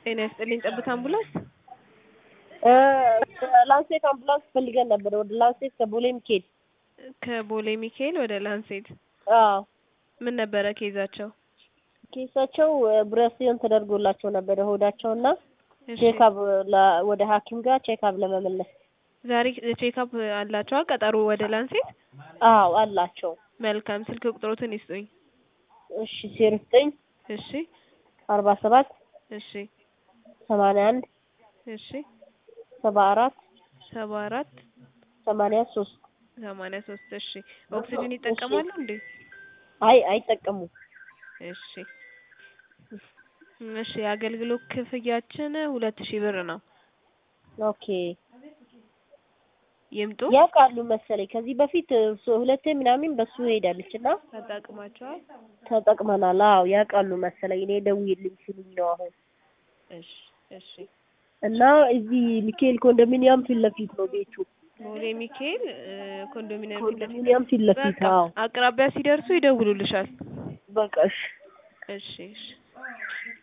ጤና ይስጥልኝ ጠብታ አምቡላንስ ላንሴት አምቡላንስ ፈልገን ነበር። ወደ ላንሴት ከቦሌ ሚካኤል። ከቦሌ ሚካኤል ወደ ላንሴት አዎ ምን ነበረ ኬዛቸው? ኬሳቸው ብሬስን ተደርጎላቸው ነበረ ሆዳቸውና እሺ ቼክአፕ ወደ ሐኪም ጋር ቼክአፕ ለመመለስ። ዛሬ ቼክአፕ አላቸዋ ቀጠሮ ወደ ላንሴት። አዎ አላቸው። መልካም ስልክ ቁጥሮትን ይስጡኝ። እሺ ዜሮ ዘጠኝ እሺ አርባ ሰባት እሺ ሰማንያ አንድ እሺ ሰባ አራት ሰባ አራት ሰማንያ ሶስት ሰማንያ ሶስት እሺ ኦክሲጅን ይጠቀማሉ እንዴ? አይ አይጠቀሙም። እሺ እሺ የአገልግሎት ክፍያችን ሁለት ሺህ ብር ነው። ኦኬ ይምጡ ያውቃሉ መሰለኝ ከዚህ በፊት ሶ- ሁለቴ ምናምን በሱ ሄዳለች እና ተጠቅማቸዋል። ተጠቅመናል። አዎ ያውቃሉ መሰለኝ እኔ ደውዬልኝ ሲሉኝ ነው አሁን እሺ እሺ እና እዚህ ሚካኤል ኮንዶሚኒየም ፊት ለፊት ነው ቤቱ። ቦሌ ሚካኤል እ፣ ኮንዶሚኒየም ፊት ለፊት ኮንዶሚኒየም ፊት ለፊት በቃ አዎ አቅራቢያ ሲደርሱ ይደውሉልሻል። በቃ እሺ እሺ እሺ